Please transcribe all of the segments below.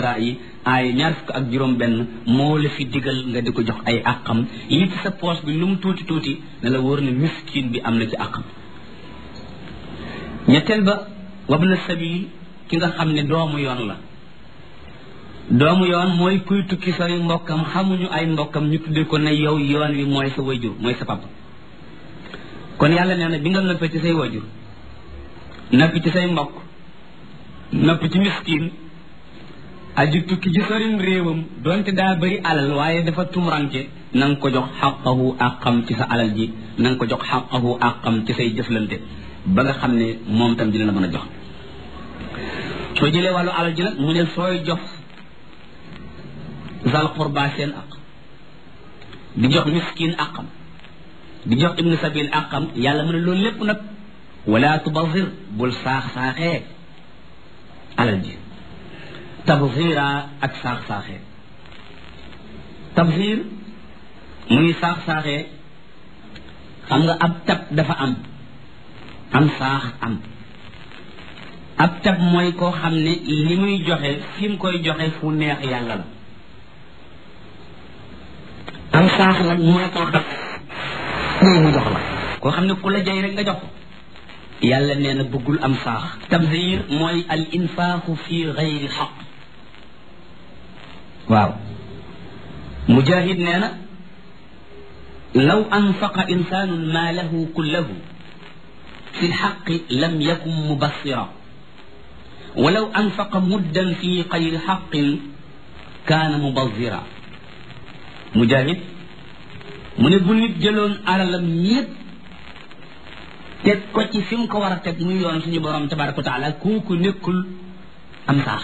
isra yi ay ñaar fukk ak juróom benn moo la fi digal nga di ko jox ay àqam li ci sa poche bi lu mu tuuti tuuti ne la wóor ne miskin bi am na ci àqam ñetteel ba wabna sabil ki nga xam ne doomu yoon la doomu yoon mooy kuy tukki sori mbokkam xamuñu ay mbokkam ñu tuddee ko ne yow yoon wi mooy sa wajur mooy sa papa kon yàlla nee na bi nga noppee ci say wajur noppi ci say mbokk noppi ci miskin aju tukki ci sorim réewam donte daa bëri alal waaye dafa tumuranke na nga ko jox xaqahu àqam ci sa alal ji na nga ko jox xaqahu àqam ci say jëflante ba nga xam ne moom tam dina la mën a jox soo jëlee wàllu alal ji nag mu ne sooy jox zal qurba seen aq di jox miskin aqam di jox ibnu sabil aqam yàlla mu ne loolu lépp nag wala tubazir bul saax-saaxee alal ji tabzira ak saax-saaxee tabzir muy saax-saaxee xam nga ab tab dafa am am saax am ab tab mooy koo xam ne li muy joxe fi mu koy joxe fu neex yàlla la am saax nag mooy koo xam ne mu jox la koo xam ne ku la jay rek nga jox ko yàlla nee na bëggul am saax tabzir mooy al infaaxu fi gayri xaq waaw mujahid nee na law anfaqa insaanun maalahu kullahu fi lxaqi lam yakun mubassira walaw anfaqa muddan fi gayri xaqin kaana mubazira mujahid mu ne bu nit jëloon alalam ñépp teg ko ci fi mu ko war a teg muy yoon suñu borom tabaraka wa taala kooku nekkul am saax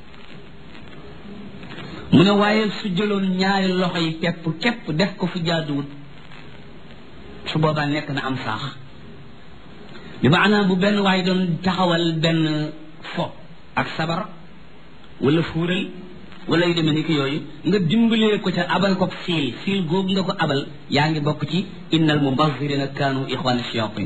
mu ne waaye su jëloon ñaari loxo yi pepp képp def ko fi jaaduwut su boobaa nekk na am saax bi maanaam bu benn waaye doon taxawal benn fo ak sabar wala fuural wala yu demee ni ki yooyu nga dimbalee ko ca abal ko fiil fiil googu nga ko abal yaa ngi bokk ci innal mubazirina kaanu ixwaana shayatin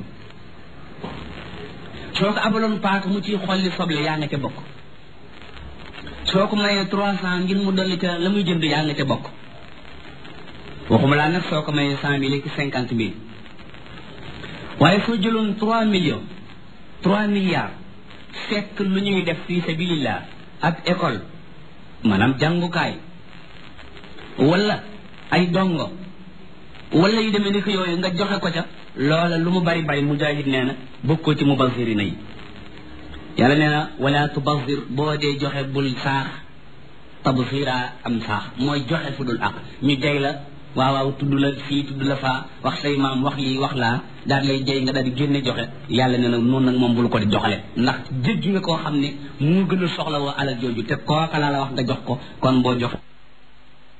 soo ko abaloon paaka mu ciy xolli soble yaa nga ca bokk soo ko mayee trois cent ngir mu dolli ca la muy jënd yaa nga ca bokk waxuma laa nag soo ko mayee cent mille ki cinquante mille waaye soo jëloon trois millions trois milliards fekk lu ñuy def fii sabilillah ab école maanaam jàngukaay wala ay dongo wala yu demee ni ko yooyu nga joxe ko ca loola lu mu bari bari mujahid nee na bokkoo ci mubazirina yi yàlla nee na wala tubazir boo dee joxe bul saax tabzira am saax mooy joxe fu dul ak ñu jay la waaw waaw tudd la fii tudd la faa wax say maam wax lii wax laa daal lay jay nga daal di génne joxe yàlla nee na noonu nag moom bul ko di joxale ndax jéggi nga koo xam ne mu gën a soxla woo alal jooju te kooka laa la wax nga jox ko kon boo joxe